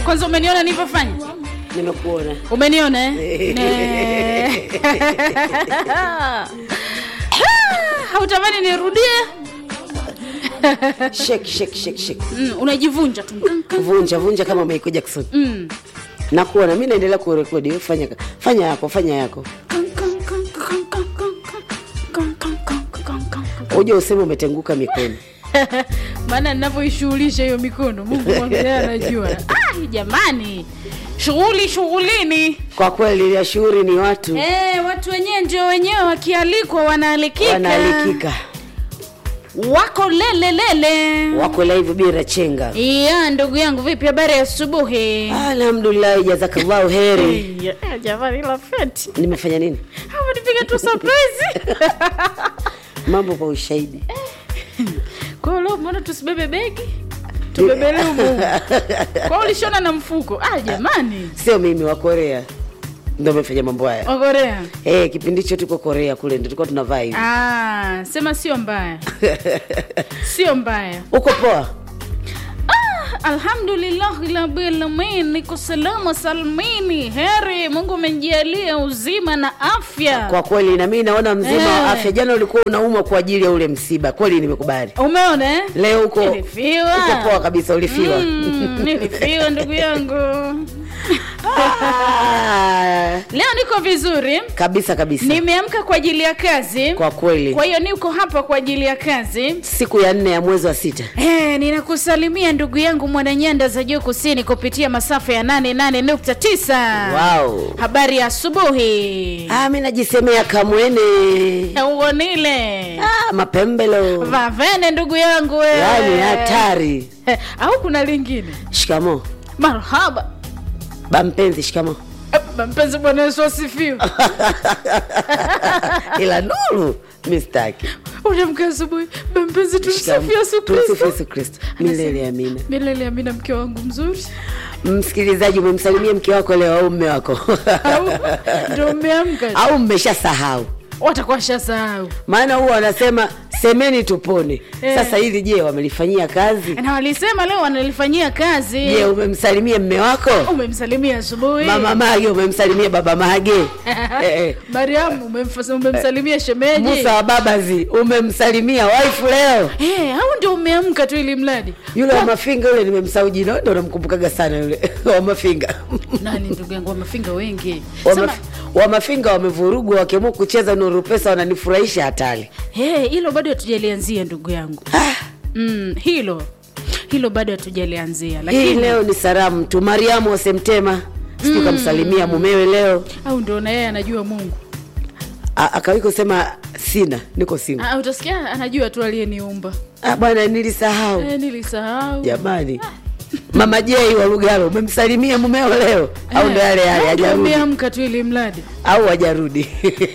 kwanza umeniona nilivyofanya nimekuona umeniona eh? Ne. hautamani nirudie shake shake shake shake mm, unajivunja tu vunja vunja kama Michael Jackson mm. nakuona mi naendelea kurekodi wewe fanya fanya yako fanya yako uje useme umetenguka mikono maana ninavyoishughulisha hiyo mikono mungu mwenyewe anajua ah, jamani shughuli shughulini kwa kweli ya shughuli ni watu Eh, watu wenyewe ndio wenyewe wakialikwa wanaalikika wanaalikika wako lele lele wako live bila chenga iya ndugu yangu vipi habari ya asubuhi alhamdulillahi jazakallahu heri Iya, jamani la feti nimefanya nini Hapo nipiga tu surprise mambo kwa ushahidi kwa hiyo leo mbona tusibebe begi tubebelee umu kwa hiyo ulishona na mfuko ah jamani sio mimi wa korea ndo amefanya mambo haya wakorea hey, kipindi hicho tuko korea kule ndo tulikuwa tunavaa hivi ah, sema sio mbaya sio mbaya uko poa alhamdulillahi rabbil alamin niko salama salmini heri mungu umenijalia uzima na afya kwa kweli na mimi naona mzima wa Eh. afya jana ulikuwa unaumwa kwa ajili ya ule msiba kweli nimekubali umeona eh? leo uko Nilifiwa. uko poa kabisa ulifiwa Mm, nilifiwa ndugu yangu Ah, leo niko vizuri kabisa kabisa nimeamka kwa ajili ya kazi kwa kweli kwa hiyo niko hapa kwa ajili ya kazi siku ya nne ya mwezi wa sita Eh, ninakusalimia ndugu yangu mwananyanda za juu kusini kupitia masafa ya 88.9 wow. habari ya asubuhi ah, mi najisemea kamwene uonile ah, mapembelo vavene ndugu yangu we. yani hatari Eh, au kuna lingine shikamo marhaba bampenzi shikamo Eh, mpenzi bwana yesu asifiwe ila nuru mistaki unamka asubuhi mpenzi tumsifu Shikamo. yesu Tumsifu kristo yesu kristo milele amina milele amina mke wangu mzuri msikilizaji umemsalimia mke wako leo au mme wako au ndo umeamka au mmeshasahau watakuwa shasahau maana huwa wanasema semeni tupone Eh. sasa hili je wamelifanyia kazi na walisema leo wanalifanyia kazi je umemsalimia mme wako umemsalimia asubuhi mama mage umemsalimia baba mage eh, eh. mariamu umemfasa- umemsalimia shemeji musa wa babazi umemsalimia waifu leo Eh, au ndio umeamka tu ili mradi yule wa mafinga yule nimemsahau jina ndo namkumbukaga sana yule wa mafinga nani ndugu yangu wamefinga wengi wa, Sema, maf wa mafinga wamevurugwa wakiamua kucheza nuru pesa wananifurahisha hatari hey, hilo bado hatujalianzia ndugu yangu mm, hilo hilo bado hatujalianzia hii lakini leo ni salamu tu mariamu wasemtema sijui kamsalimia mumewe leo au ndio na yeye anajua mungu A- akawahi kusema sina niko singo ah, utasikia anajua tu aliyeniumba ah, bwana nilisahau eh, nilisahau jamani mama jei wa lugalo umemsalimia mumeo leo au ndo yale yale au ndio hajarudi umeamka tu ili mradi au hajarudi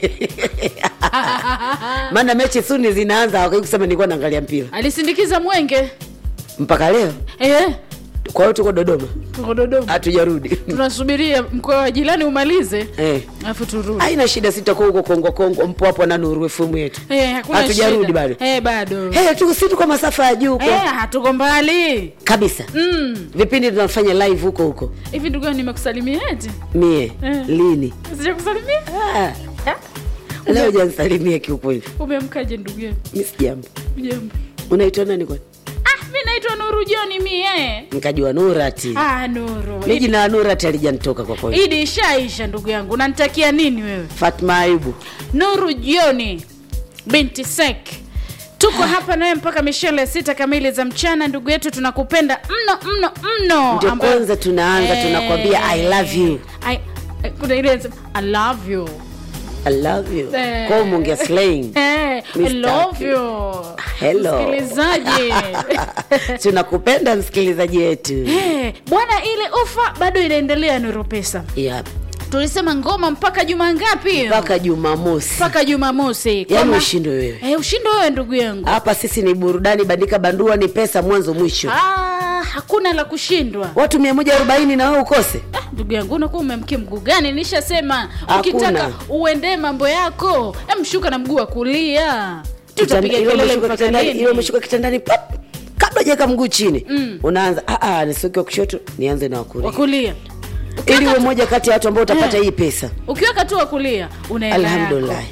maana mechi suni zinaanza wakai kusema nilikuwa naangalia mpira alisindikiza mwenge mpaka leo eh, kwa hiyo tuko dodoma tuko dodoma hatujarudi tunasubiria mkoa wa jirani umalize eh. alafu turudi haina shida sitakuwa huko kongo kongo mpo hapo na nuru efumu yetu Eh, hakuna hatujarudi shida. bado Eh, bado hey, tu si tuko masafa ya juu huko Eh, hatuko mbali kabisa Mm. vipindi tunafanya live huko huko hivi ndugu yangu nimekusalimia eti mie Eh. lini sijakusalimia ah, leo jansalimia kiukweli umeamkaje ndugu yangu mi sijambo jambo unaitwa nani kwani ah, mi naitwa nuru joni mie nikajua nurati ah, nuru mi jina la nurati alijanitoka kwa kweli idi ishaisha ndugu yangu unanitakia nini wewe fatma ayubu nuru jioni binti sek tuko hapa nawe mpaka mishele sita kamili za mchana ndugu yetu tunakupenda mno mno mno Ndio Ambayo- kwanza tunaanza, tunakwambia I love you. I, I, kuna ile inasema, I love you i love you Eh. kwa mungia slang Eh, I Mr. love you Hello. msikilizaji tunakupenda msikilizaji wetu Eh, bwana ile ofa bado inaendelea nuru pesa yep. tulisema ngoma mpaka juma ngapi mpaka jumamosi mpaka jumamosi yaani Kama- ushindo wewe eh, ushindo wewe ndugu yangu hapa sisi ni burudani bandika bandua ni pesa mwanzo mwisho ah, hakuna la kushindwa watu mia moja arobaini na wewe ukose Ah, ndugu yangu unakuwa umemkia mguu gani nishasema Hakuna. ukitaka uendee mambo yako emshuka na mguu wa kulia tutapiga Kitanda- ile kelele umeshuka mpaka kitandani- ile lini umeshuka kitandani pap kabla unajeka mguu chini unaanza "Ah, ah, nisiweke wa kushoto nianze na wakulia wakulia ili uwe moja kati ya watu ambao utapata Eh. hii pesa ukiweka tu wakulia una hela yako. Alhamdulillah.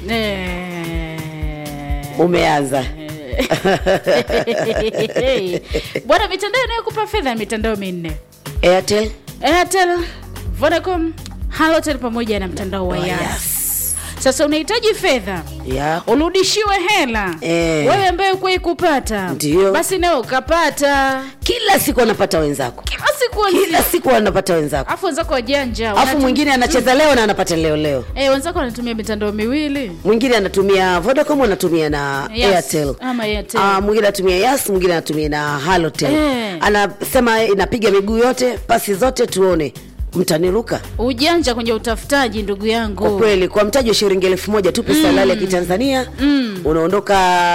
Eh. umeanza bwana mitandao inayokupa fedha ni mitandao minne airtel airtel vodacom halotel pamoja na mtandao wa Oh, yas yes. sasa unahitaji fedha ya urudishiwe hela Eh. wewe ambaye ukuwai kupata Ndiyo. basi nawe ukapata kila siku wanapata wenzako kila siku kila wenzi- siku wanapata wenzako afu wenzako wajanja alafu wanatum- mwingine anacheza leo na anapata leo leo eh, wenzako wanatumia mitandao miwili mwingine anatumia vodacom anatumia na Yes. airtel ama Airtel. Ah, mwingine anatumia yas mwingine anatumia na halotel Eh. anasema inapiga miguu yote pasi zote tuone mtaniruka ujanja kwenye utafutaji ndugu yangu kwa kweli kwa mtaji wa shilingi elfu moja tu pesa halali ya kitanzania unaondoka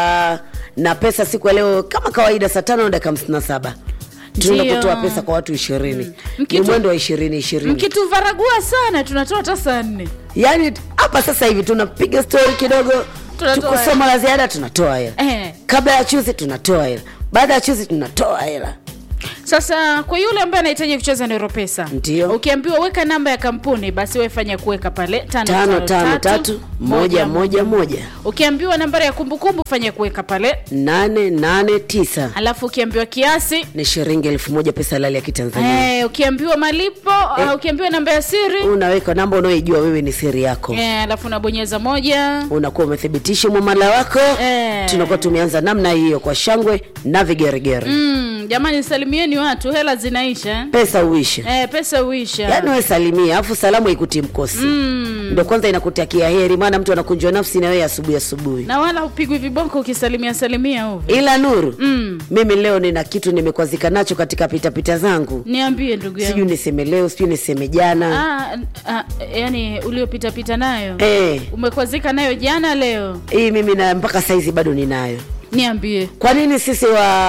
na pesa siku ya leo kama kawaida saa tano na dakika hamsini na saba tunaenda Ndio. kutoa pesa kwa watu ishirini ni Mkitu- mwendo wa ishirini ishirini mkituvaragua sana tunatoa hata saa nne yaani hapa sasa hivi tunapiga stori kidogo Tunatoa tukusoma la ziada tunatoa hela eh. kabla ya chuzi tunatoa hela baada ya chuzi tunatoa hela sasa kwa yule ambaye anahitaji kucheza nero pesa Ndio. ukiambiwa weka namba ya kampuni basi wefanya kuweka pale tano, tano tano tatu moja moja moja ukiambiwa nambari ya kumbukumbu fanya kuweka pale nane nane tisa alafu ukiambiwa kiasi ni shilingi elfu moja pesa halali ya kitanzania eh, ukiambiwa malipo Eh. uh, ukiambiwa namba ya siri unaweka namba unaoijua wewe ni siri yako eh, alafu unabonyeza moja unakuwa umethibitisha mwamala wako Eh. tunakuwa tumeanza namna hiyo kwa shangwe na vigeregere mm, jamani salimieni watu hela zinaisha pesa uishe eh, pesa uisha yaani we salimia alafu salamu ikuti mkosi mm. ndo kwanza inakutakia heri maana mtu anakunjwa nafsi na wewe asubuhi asubuhi na wala upigwi vibonko ukisalimia salimia ovyo ila nuru mm. mimi leo nina kitu nimekwazika nacho katika pitapita zangu niambie ndugu yangu sijui niseme leo sijui niseme jana ah, ah, yani uliopitapita nayo eh, umekwazika nayo jana leo hii mimi na mpaka saizi bado ninayo niambie kwa nini sisi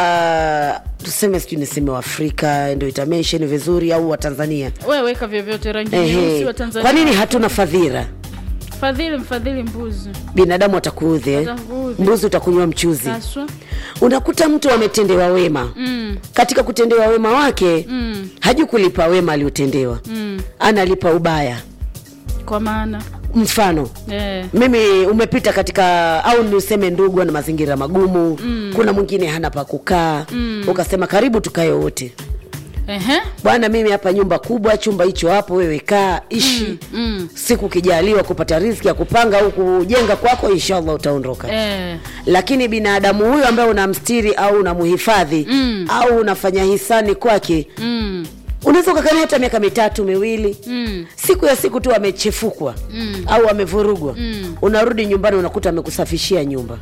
wa tuseme sijui niseme waafrika ndo itamensheni vizuri au watanzania we weka vyovyote rangi nyeusi Ehe. wa tanzania kwa nini hatuna fadhila fadhili mfadhili mbuzi binadamu atakuudhi eh? Atakuudhi. mbuzi utakunywa mchuzi haswa unakuta mtu ametendewa wema mm. katika kutendewa wema wake mm. hajui kulipa wema aliotendewa mm. analipa ubaya kwa maana mfano eh. mimi umepita katika au niseme ndugu ana mazingira magumu mm. kuna mwingine hana pa kukaa mm. ukasema karibu tukae wote Ehe. bwana mimi hapa nyumba kubwa chumba hicho hapo wewe kaa ishi mm. Mm. siku kijaliwa kupata riziki ya kupanga au kujenga kwako inshallah utaondoka Eh. lakini binadamu huyo ambaye unamstiri au unamhifadhi Mm. au unafanya hisani kwake Mm. unaweza ukakaa hata miaka mitatu miwili Mm. siku ya siku tu amechefukwa Mm. au amevurugwa Mm. unarudi nyumbani unakuta amekusafishia nyumba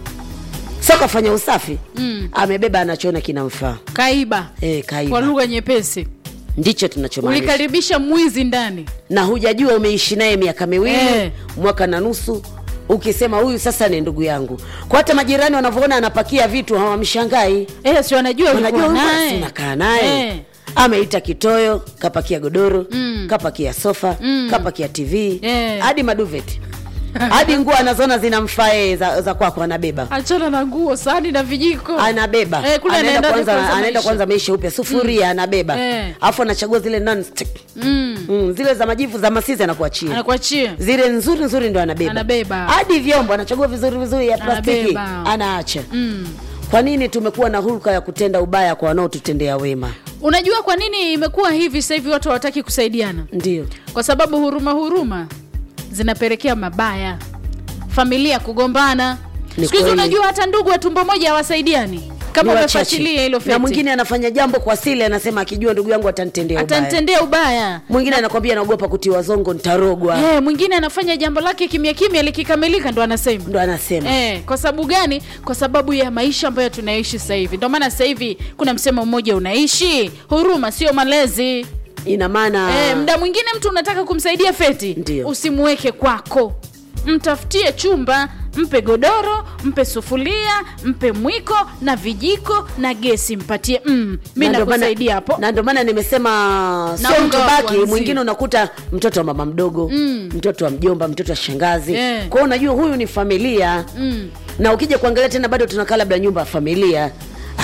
so kafanya usafi Mm. amebeba anachoona kinamfaa kaiba e, kwa kaiba lugha nyepesi ndicho tunachomaanisha ulikaribisha mwizi ndani na hujajua umeishi naye miaka miwili Eh. mwaka na nusu ukisema huyu sasa ni ndugu yangu kwa hata majirani wanavyoona anapakia vitu hawamshangai eh, si wanajua wanajua ulikuwa huyu basi naye unakaa naye Eh. ameita kitoyo kapakia godoro Mm. kapakia sofa Mm. kapakia tv Eh. hadi maduveti hadi nguo anazoona zinamfaa yeye za, za kwako anabeba achana na nguo sahani na vijiko anabeba Eh, kule anaenda anaendaje kwanza, kwanza anaenda maisha? kwanza maisha upya sufuria anabeba Eh. alafu anachagua zile non-stick. mm. mm, zile za majivu za masizi anakuachia anakuachia zile nzuri nzuri ndo anabeba Anabeba. hadi vyombo anachagua vizuri vizuri ya plastiki Anabeba. anaacha mm. kwa nini tumekuwa na hulka ya kutenda ubaya kwa wanaotutendea wema unajua kwa nini imekuwa hivi sasa hivi watu hawataki kusaidiana ndio kwa sababu huruma huruma zinapelekea mabaya familia kugombana Ni siku hizi kweli. unajua hata ndugu wa tumbo moja hawasaidiani kama Ni wachache. umefuatilia hilo na feti mwingine anafanya jambo kwa sili anasema akijua ndugu yangu atanitendea ubaya atanitendea ubaya mwingine anakwambia naogopa kutiwa zongo nitarogwa Eh, mwingine anafanya jambo lake kimya kimya likikamilika ndo anasema ndo anasema Eh, kwa sababu gani kwa sababu ya maisha ambayo tunaishi sasa hivi ndio maana sasa hivi kuna msemo mmoja unaishi huruma sio malezi ina maana Eh, mda mwingine mtu unataka kumsaidia feti Ndio. usimuweke kwako mtafutie chumba mpe godoro mpe sufuria mpe mwiko na vijiko na gesi mpatie mm, mi na ndo maana- nakusaidia hapo na ndio maana nimesema Na sio unga wa mtubaki kuanzia. mwingine unakuta mtoto wa mama mdogo Mm. mtoto wa mjomba mtoto wa shangazi Eh. kwao unajua huyu ni familia mm. na ukija kuangalia tena bado tunakaa labda nyumba ya familia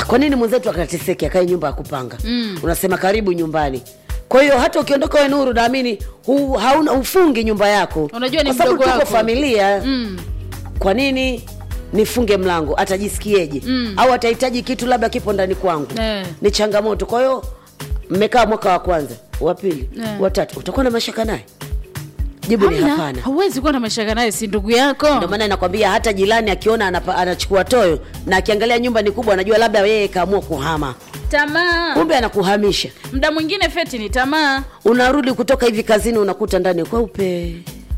kwa nini mwenzetu akateseke akae nyumba ya kupanga mm. unasema karibu nyumbani kwa hiyo hata ukiondoka we nuru naamini hu, hauna ufungi nyumba yako Unajua ni kwa sababu mdogo tuko wako. familia mm. kwa nini nifunge mlango atajisikieje mm. au atahitaji kitu labda kipo ndani kwangu Eh. ni changamoto kwa hiyo mmekaa mwaka wa kwanza wa pili Eh. watatu utakuwa na mashaka naye jibu ni Hamna, hapana hauwezi kuwa na mashaka naye si ndugu yako ndio maana nakwambia hata jirani akiona anapa, anachukua toyo na akiangalia nyumba ni kubwa anajua labda yeye kaamua kuhama tamaa kumbe anakuhamisha mda mwingine feti ni tamaa unarudi kutoka hivi kazini unakuta ndani kweupe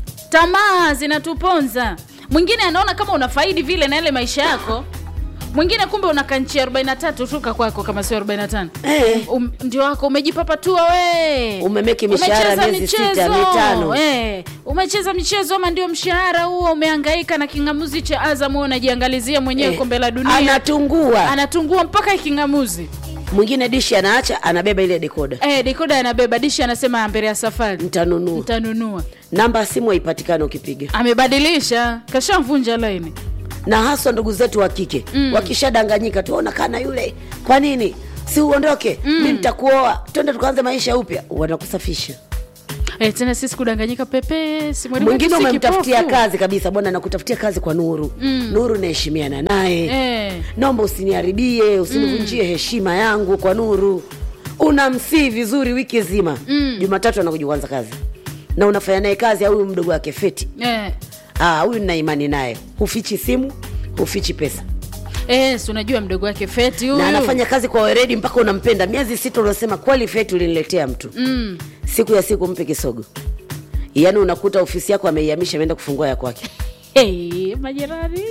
tamaa zinatuponza mwingine anaona kama unafaidi vile na ile maisha yako mwingine kumbe unakanchia 43 tuka kwako kama sio 45 Eh. um, ndio wako umejipapatua we Umemeki mishahara Umecheza miezi sita, michezo. mitano. eh. umecheza michezo ama ndio mshahara huo umehangaika na kingamuzi cha azam wewe unajiangalizia mwenyewe Eh, kombe la dunia anatungua anatungua mpaka kingamuzi mwingine dishi anaacha anabeba ile dekoda eh, dekoda anabeba dishi anasema mbele ya safari mtanunua mtanunua namba ya simu haipatikani ukipiga amebadilisha kashamvunja laini na haswa ndugu zetu wa kike mm. wakishadanganyika tuona kana yule kwa nini si uondoke mm. mi nitakuoa twende tukaanze maisha upya wanakusafisha Eh, tena sisi kudanganyika pepesi mwalimu mwingine wetu si umemtafutia kipofu. kazi kabisa bwana nakutafutia kazi kwa nuru mm. nuru naheshimiana naye Eh, naomba usiniharibie usinivunjie heshima yangu kwa nuru unamsii vizuri wiki nzima mm. jumatatu anakuja kuanza kazi na unafanya naye kazi au huyu mdogo wake feti eh. Ah, huyu nina imani naye hufichi simu hufichi pesa Eh, si unajua mdogo wake feti huyu na anafanya kazi kwa weredi mpaka unampenda miezi sita unasema kweli feti uliniletea mtu mm. siku ya siku mpe kisogo yaani unakuta ofisi yako ameihamisha ameenda kufungua ya kwake hey, majirani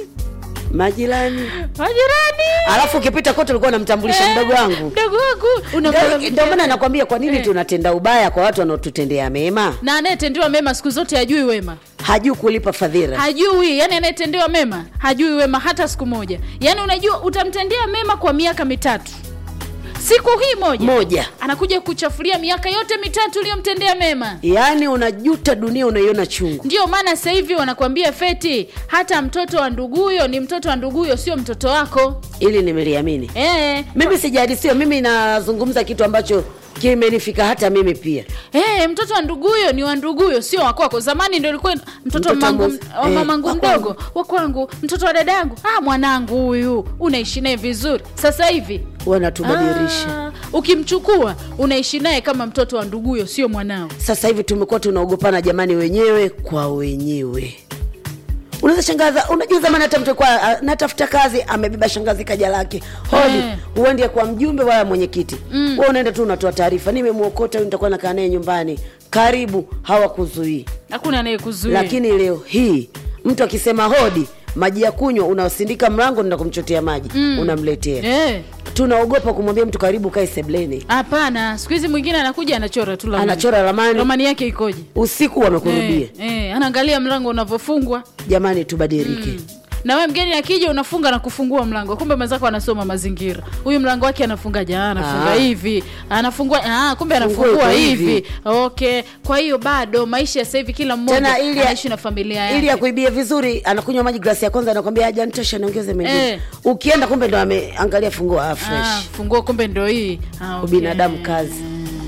majirani majirani alafu ukipita kote ulikuwa unamtambulisha Eh, mdogo wangu mdogo wangu Unakuwa Ndio- ndio maana nakwambia kwa nini tunatenda ubaya kwa watu wanaotutendea mema na anayetendewa mema siku zote hajui wema hajui kulipa fadhila hajui yani anayetendewa mema hajui wema hata siku moja yani unajua utamtendea mema kwa miaka mitatu siku hii moja moja anakuja kuchafulia miaka yote mitatu uliyomtendea mema yaani unajuta dunia unaiona chungu ndio maana sasa hivi wanakuambia feti hata mtoto wa nduguyo ni mtoto wa nduguyo sio mtoto wako ili nimeliamini e, mimi sijadisiwa mimi nazungumza kitu ambacho kimenifika hata mimi pia e, mtoto wa nduguyo ni wa nduguyo sio wakwako zamani ndio ilikuwa mtoto wa Mtoto mangu, mmoja- wa eh, mamangu wa mdogo wa kwangu mtoto wa dadangu ah, mwanangu huyu unaishi naye vizuri sasa hivi wanatubadilisha ah, ukimchukua unaishi naye kama mtoto wa nduguyo sio mwanao sasa hivi tumekuwa tunaogopana jamani wenyewe kwa wenyewe unaweza shangaza unajua zamani hata mtu kwa a- natafuta kazi amebeba shangazi kaja lake hodi Eh. uende kwa mjumbe wala mwenyekiti mm. we unaenda tu unatoa taarifa nimemwokota huyu nitakuwa nakaa naye nyumbani karibu hawakuzuii hakuna anayekuzuia lakini leo hii mtu akisema hodi maji ya kunywa unasindika mlango nenda kumchotea maji mm. unamletea Eh, tunaogopa kumwambia mtu karibu kae sebleni hapana siku hizi mwingine anakuja anachora tu ramani. anachora ramani ramani yake ikoje usiku wamekurudia eh, eh, anaangalia mlango unavyofungwa jamani tubadilike na we mgeni akija unafunga na kufungua mlango kumbe mwenzako anasoma mazingira huyu mlango wake anafungaje Ah, anafunga Ah. hivi anafungua ah, kumbe Fungue anafungua kwa hivi. hivi. okay kwa hiyo bado maisha ya sasa hivi kila mmoja Tena ili- anaishi na familia yake ili akuibie vizuri anakunywa maji glasi ya kwanza anakwambia haja nitosha niongeze mengine Eh. ukienda kumbe ndo ameangalia funguo ah, fresh ah, funguo kumbe ndo hii ah, okay. ubinadamu kazi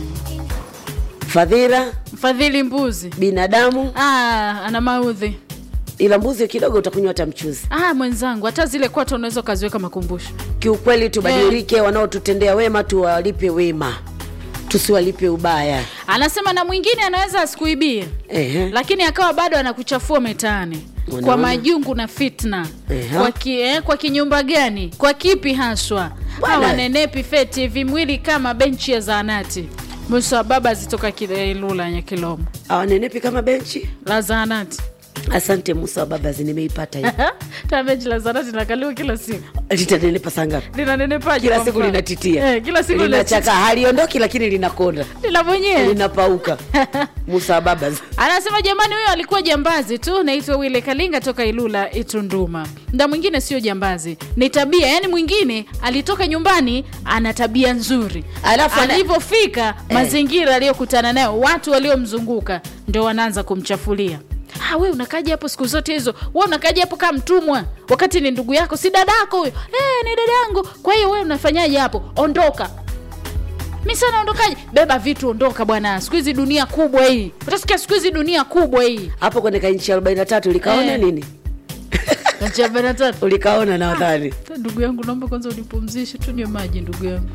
fadhila mfadhili mbuzi binadamu ah, ana maudhi ila mbuzi kidogo utakunywa hata mchuzi ah, mwenzangu hata zile kwato unaweza ukaziweka makumbusho kiukweli tubadilike wanaotutendea wema tuwalipe wema tusiwalipe ubaya anasema na mwingine anaweza asikuibie Ehe. lakini akawa bado anakuchafua mitaani Unaona? kwa majungu na fitna Ehe. kwa, ki, eh, kwa kinyumba gani kwa kipi haswa Bwana. hawanenepi feti vimwili kama benchi ya zaanati musa baba zitoka kilula ya kilomo awanenepi kama benchi la zaanati asante musa wa babazi nimeipata hii ta benchi la zaanati linakaliwa kila siku litanenepa sangapi linanenepaje kila kwa siku mfano? linatitia eh, kila siku linachaka linachaka haliondoki lakini linakonda lina mwenyewe linapauka musa wa babazi anasema jamani huyo alikuwa jambazi tu naitwa wile kalinga toka ilula itunduma mda mwingine sio jambazi ni tabia yaani mwingine alitoka nyumbani ana tabia nzuri Alafu ana- alivyofika mazingira aliyokutana nayo watu waliomzunguka ndio wanaanza kumchafulia ah, we unakaja hapo siku zote hizo we unakaja hapo kama mtumwa wakati ni ndugu yako si dadako huyo eh, ni dada yangu kwa hiyo we unafanyaje hapo ondoka mi sana ondokaje beba vitu ondoka bwana siku hizi dunia kubwa hii utasikia siku hizi dunia kubwa hii hapo kwenye kainchi arobaini na tatu ulikaona Eh. nini Nchi arobaini na tatu. ulikaona nadhani Ta, ndugu yangu naomba kwanza unipumzishe tunywe maji ndugu yangu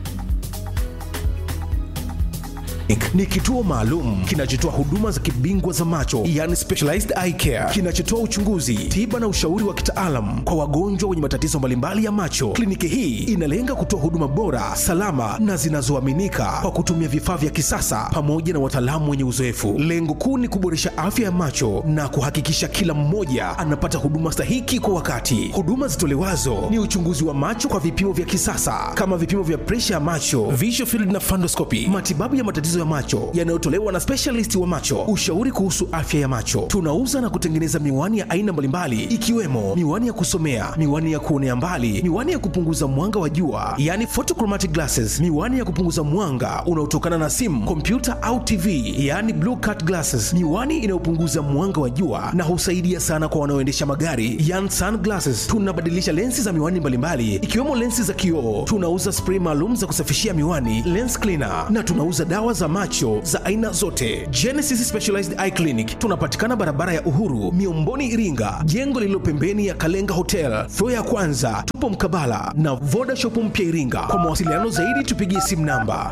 Clinic ni kituo maalum kinachotoa huduma za kibingwa za macho yani specialized eye care, kinachotoa uchunguzi, tiba na ushauri wa kitaalam kwa wagonjwa wenye matatizo mbalimbali ya macho. Kliniki hii inalenga kutoa huduma bora, salama na zinazoaminika kwa kutumia vifaa vya kisasa pamoja na wataalamu wenye uzoefu. Lengo kuu ni kuboresha afya ya macho na kuhakikisha kila mmoja anapata huduma stahiki kwa wakati. Huduma zitolewazo ni uchunguzi wa macho kwa vipimo vya kisasa kama vipimo vya presha ya macho, visual field na fundoscopy, matibabu ya matatizo ya macho yanayotolewa na specialist wa macho, ushauri kuhusu afya ya macho. Tunauza na kutengeneza miwani ya aina mbalimbali ikiwemo miwani ya kusomea, miwani ya kuonea mbali, miwani ya kupunguza mwanga wa jua, yani photochromatic glasses, miwani ya kupunguza mwanga unaotokana na simu, kompyuta au TV, yani blue cut glasses, miwani inayopunguza mwanga wa jua na husaidia sana kwa wanaoendesha magari, yani sunglasses. Tunabadilisha lensi za miwani mbalimbali ikiwemo lensi za kioo. Tunauza spray maalum za kusafishia miwani, lens cleaner, na tunauza dawa za macho za aina zote. Genesis Specialized Eye Clinic tunapatikana barabara ya Uhuru, Miomboni, Iringa, jengo lililo pembeni ya Kalenga Hotel, floor ya kwanza. Tupo mkabala na Voda Shop mpya Iringa. Kwa mawasiliano zaidi tupigie simu namba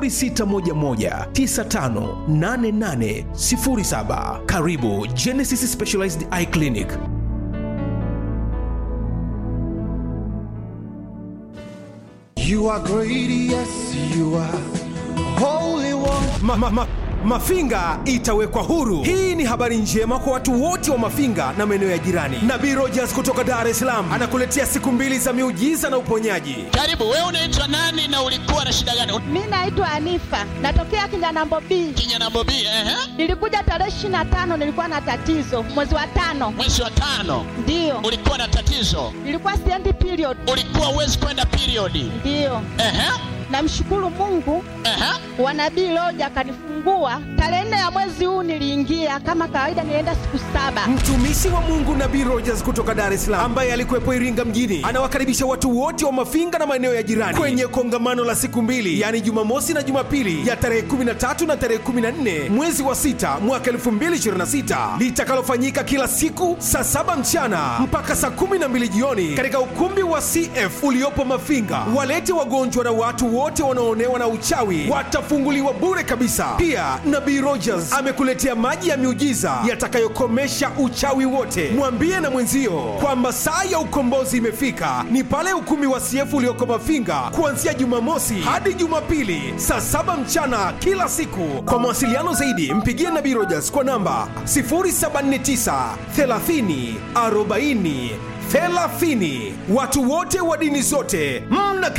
0611958807. Karibu Genesis Specialized Eye Clinic. You are great, yes, you are holy one. ma, ma, ma, Mafinga itawekwa huru. Hii ni habari njema kwa watu wote wa Mafinga na maeneo ya jirani. Nabii Rogers kutoka Dar es Salaam anakuletea siku mbili za miujiza na uponyaji. Karibu, wewe unaitwa nani na ulikuwa na shida gani? Mi naitwa Anifa, natokea Kinyanambo B. Kinyana Bobi, ehe, Nilikuja tarehe ishirini na tano, nilikuwa na tatizo mwezi wa tano, mwezi wa tano ndiyo ulikuwa na tatizo, nilikuwa siendi period, ulikuwa uwezi kwenda periodi. ndiyo. Ehe, Namshukuru Mungu ehe, wa nabii Loja akanifungua tarehe nne ya mwezi huu. Niliingia kama kawaida, nilienda siku saba. Mtumishi wa Mungu Nabii Rogers kutoka Dar es Salaam ambaye alikuwepo Iringa mjini anawakaribisha watu wote wa Mafinga na maeneo ya jirani kwenye kongamano la siku mbili, yaani Jumamosi na Jumapili ya tarehe 13 na tarehe 14 mwezi wa sita mwaka 2026 litakalofanyika kila siku saa saba mchana mpaka saa 12 jioni katika ukumbi wa CF uliopo Mafinga. Walete wagonjwa na watu wote wanaoonewa na uchawi watafunguliwa bure kabisa. Pia Nabii Rogers amekuletea maji ya miujiza yatakayokomesha uchawi wote. Mwambie na mwenzio kwamba saa ya ukombozi imefika, ni pale ukumbi wa CF ulioko Mafinga kuanzia Jumamosi hadi Jumapili saa saba mchana kila siku. Kwa mawasiliano zaidi, mpigie Nabii Rogers kwa namba 079 30 40 30. Watu wote wa dini zote mna